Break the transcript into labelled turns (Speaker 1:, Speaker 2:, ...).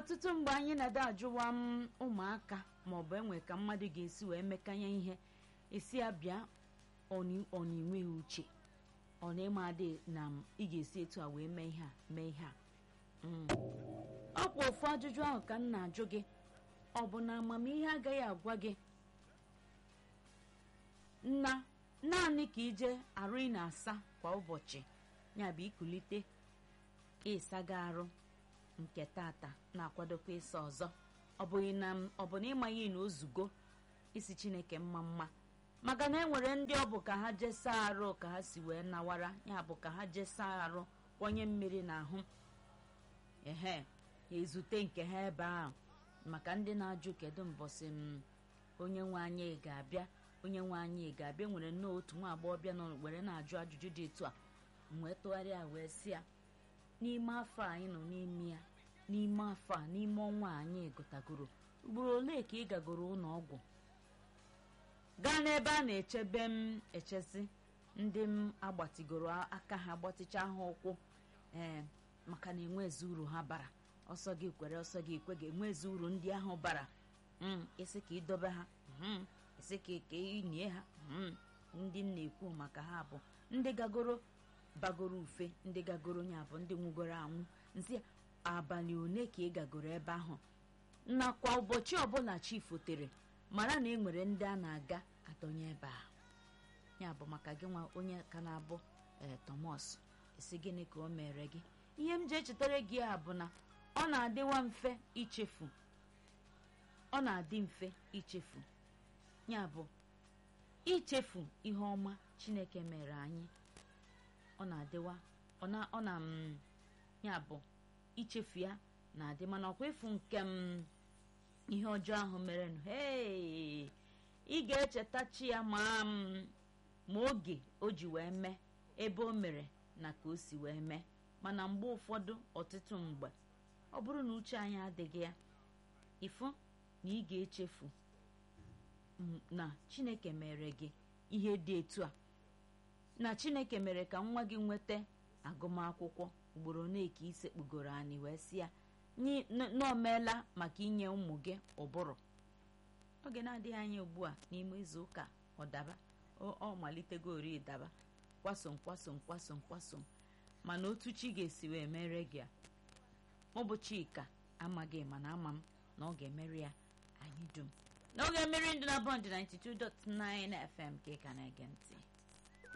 Speaker 1: ọtụtụ mgbe anyị na-ada ajụwa m ụmụaka maọbụ enwe ka mmadụ ga-esi wee mekanye ihe esi ya bịa ọ na-enweghị uche ọ na-ịma adị na ị ga-esi etu a wee mee ihe a mee ihe a ọkwa ofu ajụjụ ahụ ka m na-ajụ gị ọ bụ na amamihe agaghị agwa gị na naanị ka ije arụ ị na-asa kwa ụbọchị ya bụ ikulite ịsaga arụ nke tata na-akwadokwa ịsa ọzọ ọ bụghị na ọ bụ na ịmaghị na ozugo isi chineke mma mma maka na enwere ndị ọ bụ ka ha jesa arụ ka ha si wee nawara ya bụ ka ha jesa arụ kwanye mmiri n'ahụ ehe ezute nke ha ebe ahụ maka ndị na-ajụ kedu mbọsị m onye nwe anyị ga-abịa onye nwe anyị ga-abịa nwere nnọọ otu nwa agbọghọbịa nọ were na-ajụ ajụjụ dị etu a wee tụgharịa wee sị ya n'ime afọ anyị nọ n'ime ya n'ime afọ a n'ime ọnwa anyị gụtagoro ugboro ole ka ị gagoro ụlọ ọgwụ gaa n'ebe a na-echebe m echesi ndị m agbatigoro aka ha gbatịcha ha ụkwụ ee maka na enwezi uru ha bara ọsọ gị kwere ọsọ gị kwe ga-enwezi uru ndị ahụ bara isi ka ịdobe ha isi ka ka inye ha ndị m na-ekwu maka ha bụ ndị gagoro bagoro ufe ndị gagoro ya bụ ndị nwụgoro anwụ nsị abalị one ka ị gagoro ebe ahụ nakwa ụbọchị ọbụla chi fotere mara na e nwere ndị a na-aga adọnye ebe a ya bụ maka gị nwa onye ka na-abụ ee Thomas esi gịnị ka o mere gị ihe m ji echetara gị a bụ na ọ na-adịwa mfe ichefu ọ na-adị mfe ichefu ya bụ ichefu ihe ọma Chineke mere anyị ọ na-adịwa ọ na m ya bụ ichefu ya na-adị mana ọkwa ịfụ nke m ihe ọjọọ ahụ mere nụ hee ị ga-echetachi ya ma m ma oge o ji wee mee ebe o mere na ka o si wee mee mana mgbe ụfọdụ ọtụtụ mgbe ọ bụrụ na uche anyị adịghị ya ịfụ na ị ga-echefu na Chineke mere gị ihe dị etu a na Chineke mere ka nwa gị nweta agụmakwụkwọ ugboro ole ka isekpugoro anyị wee sị ya n'omeela maka inye ụmụ gị ụbụrụ oge na-adịghị anya ugbu a n'ime izu ụka ọdaba ọ malitego ori daba kwasom kwasom kwasom kwasom mana otu chi ga-esi wee mere gị a ọ bụ Chika amaghị mana ama m na ọ ga-emeri ya anyị dum na ọ ga-emeri ndụ na bọnd 92.9 FM ka ị ka na-ege ntị